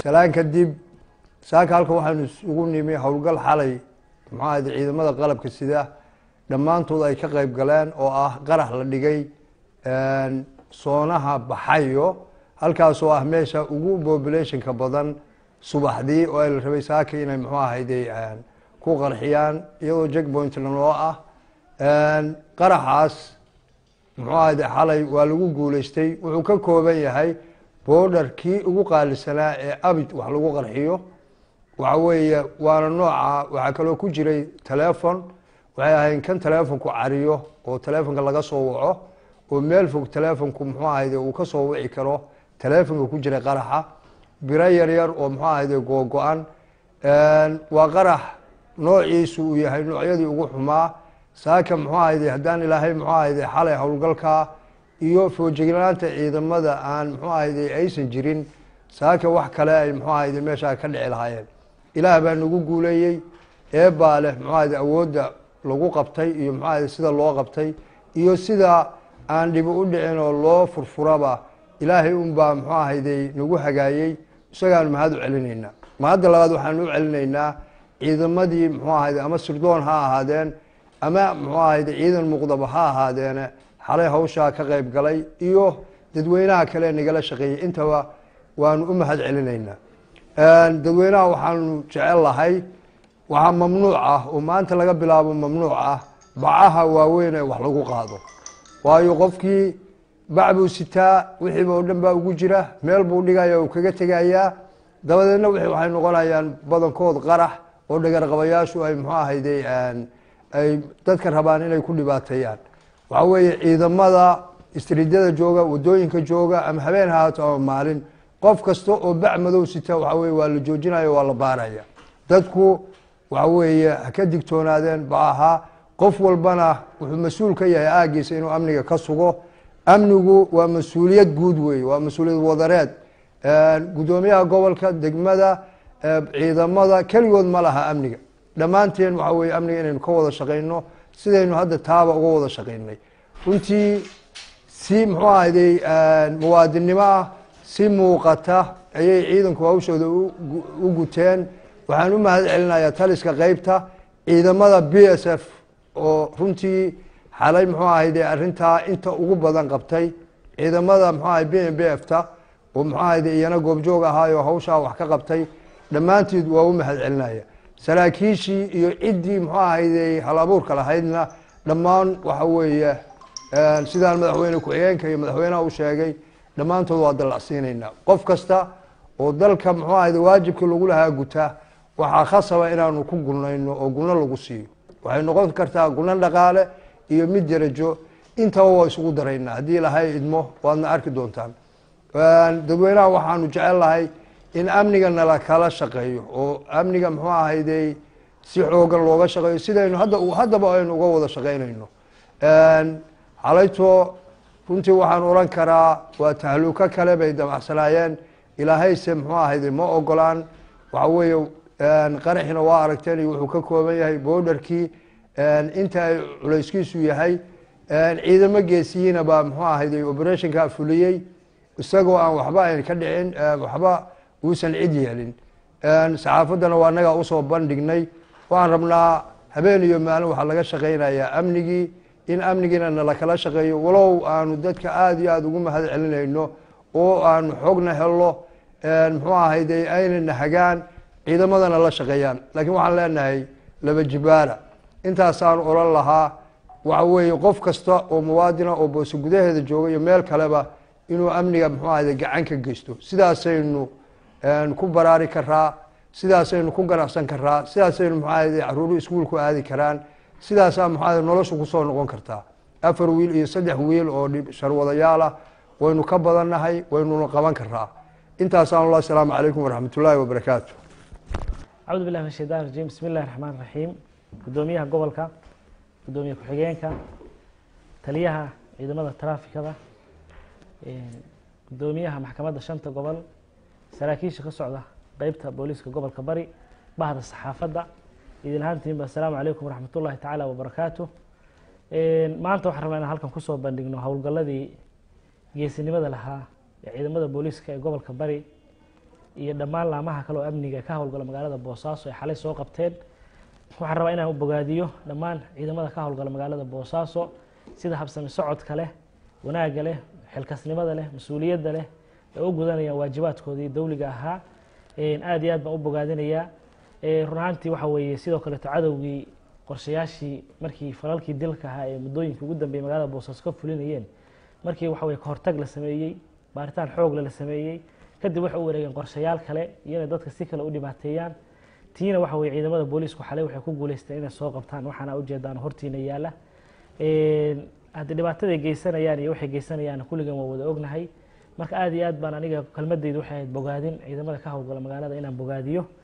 salaan kadib saaka halkan waxaanu isugu nimi howlgal xalay muxuu ahayde ciidamada qalabka sida dhammaantood ay ka qeyb galeen oo ah qarax la dhigay soonaha baxayo halkaas oo ah meesha ugu populationka badan subaxdii oo ay la rabay saaka inay muxuu ahayde ku qarxiyaan iyadoo jackpointna loo ah qaraxaas muxuu ahayde xalay waa lagu guuleystay wuxuu ka kooban yahay boodhar kii ugu qaalisanaa ee abid wax lagu qarxiyo waxa weeye waana nooca waxaa kaloo ku jiray telefon waxay ahayn kan telefonku cariyo oo telefonka laga soo waco oo meel fog telefonku muxuu ahayde uu ka soo wici karo telefonka ku jiray qaraxa biro yaryar oo muxuu ahayde googo-an waa qarax noociisu uu yahay noocyadii ugu xumaa saaka muxuu ahayde haddaan ilaahay muxuu ahayde xalay howlgalkaa iyo foojignaanta ciidamada aan muxuu ahayde aysan jirin saaka wax kale ay muxuu ahayde meeshaa ka dhici lahaayeen ilaah baa nagu guuleeyey eebaa leh muxuu ahayde awoodda lagu qabtay iyo muxuu ahayde sida loo qabtay iyo sida aan dhibi u dhicin oo loo furfuraba ilaahay unbaa muxuu ahayde nagu hagaayey isagaanu mahad u celinaynaa mahadda labaad waxaanu u celinaynaa ciidamadii muxuu ahayde ama sirdoon ha ahaadeen ama muxuu ahayde ciidan muqdaba ha ahaadeene xalay hawshaa ka qeyb galay iyo dadweynaha kale nagala shaqeeyey intaba waanu u mahad celinaynaa dadweynaha waxaanu jecel lahay waxaa mamnuuc ah oo maanta laga bilaabo mamnuuc ah bacaha waaweyn ee wax lagu qaado waayo qofkii bac buu sitaa wixiiba oo dhan baa ugu jira meel buu dhigaya uu kaga tegayaa dabadeedna w waxay noqonayaan badankood qarax oo dhagarqabayaashu ay muxuu ahayde ay dadka rabaan inay ku dhibaateeyaan waxa weeye ciidamada istriidyada jooga wadooyinka jooga ama habeen hahaato ama maalin qof kasta oo bac madow sita waxa weye waa la joojinaya waa la baaraya dadku waxa weeye ha ka digtoonaadeen bacaha qof walbana wuxuu mas-uul ka yahay aagiisa inuu amniga ka sugo amnigu waa mas-uuliyad guud wey waa mas-uuliyad wadareed guddoomiyaha gobolka degmada ciidamada keligood ma laha amniga dhammaanteen waxa weye amniga inaynu ka wada shaqayno sidaynu hadda taaba uga wada shaqaynay runtii si muxuu ahayday muwaadinnimo ah si muuqata ayay ciidanku hawshooda u guteen waxaan u mahad celinayaa taliska qeybta ciidamada b s f oo runtii xalay muxuu ahayde arrintaa inta ugu badan qabtay ciidamada muxuu ahay b m b f ta oo muxuu ahayde iyana goobjoog ahaayo hawshaa wax ka qabtay dhammaanteed waa u mahad celinaya saraakiishii iyo ciddii muxuu ahayde hal abuurka lahaydna dhammaan waxa weeye sidaan madaxweyne ku-xigeenka iyo madaxweynaha u sheegay dhammaantood waa dallacsiinaynaa qof kasta oo dalka muxuu ahayde waajibkii lagu lahaa guta waxaa khasaba inaanu ku gunayno oo guno lagu siiyo waxay noqon kartaa guno dhaqaale iyo mid derajo intaba waa isugu daraynaa haddii ilahay idmo waadna arki doontaan dadweynaha waxaanu jecel lahay in amniga nala kala shaqeeyo oo amniga muxuu ahayde si xoogan looga shaqeeyo sidaynu hadda haddaba aynu uga wada shaqeynayno xalayto runtii waxaan oran karaa waa tahluuko kale bay damacsanaayeen ilaahayse muxuu ahayde ma ogolaan waxa weeye qaraxina waa aragteen iyo wuxuu ka kooban yahay boodharkii inta ay culayskiisu yahay ciidamo geesiyiina baa muxuu ahayde operationka fuliyey isagoo aan waxba ayn ka dhicin waxba uusan cid yeelin saxaafaddana waa nagaa usoo bandhignay waxaan rabnaa habeen iyo maalin waxaa laga shaqeynayaa amnigii in amnigiina nala kala shaqeeyo walow aanu dadka aada iyo aada ugu mahad celinayno oo aanu xoogna helno muxuu ahayde aynana hagaan ciidamadana la shaqeeyaan laakiin waxaan leenahay laba jibaara intaasaanu oran lahaa waxa weeye qof kasta oo muwaadina oo boose gudaheeda jooga iyo meel kaleba inuu amniga muxuu ahayde gacan ka geysto sidaasaynu ku baraari karaa sidaasaynu ku ganacsan karaa sidaasaynu muxuu ahayde caruuru iskuulku aadi karaan sidaasaa muxuu ahayde noloshu kusoo noqon kartaa afar wiil iyo saddex wiil oo sharwadayaal ah waynu ka badannahay waynuna qaban karaa intaasaan allah asalaamu calaykum waraxmat ullaahi wabarakaatu acuudu billahi min shaytan rajim bismi illahi raxmaan raxiim guddoomiyaha gobolka guddoomiye ku-xigeenka taliyaha ciidamada taraafikada guddoomiyaha maxkamadda shanta gobol saraakiisha ka socda qeybta booliiska gobolka bari bahda saxaafadda idin ahaantiinba assalaamu calaykum waraxmat ullahi tacaala wabarakaatu maanta waxaan rabnaa inaan halkan kusoo bandhigno howlgalladii geesinimada lahaa ee ciidamada booliiska ee gobolka bari iyo dhammaan laamaha kale oo amniga ka howlgala magaalada boosaaso ay xalay soo qabteen waxaan rabaa inaan u bogaadiyo dhammaan ciidamada ka howlgala magaalada boosaaso sida habsami socodka leh wanaagga leh xilkasnimada leh mas-uuliyadda leh ee u gudanayaan waajibaadkoodii dowliga ahaa aad iyo aad baan u bogaadinayaa run ahaantii waxa weeye sidoo kaleeto cadowgii qorshayaashii markii falalkii dilka ahaa ee muddooyinkii ugu dambeeyey magaalada boosaaso ka fulinayeen markii waxa weye kahortag la sameeyey baaritaan xoogle la sameeyey kadib waxay u wareegeen qorshayaal kale iyo inay dadka si kale u dhibaateeyaan tiina waxa weye ciidamada booliisku xalay waxay ku guuleysteen inay soo qabtaan waxaana ujeedaan hortiina yaala haddii dhibaataday geysanayaan iyo waxay geysanayaan kulligan waa wada ognahay marka aad iyo aad baan aniga kelmadeydu waxay ahayd bogaadin ciidamada ka howlgala magaalada inaan bogaadiyo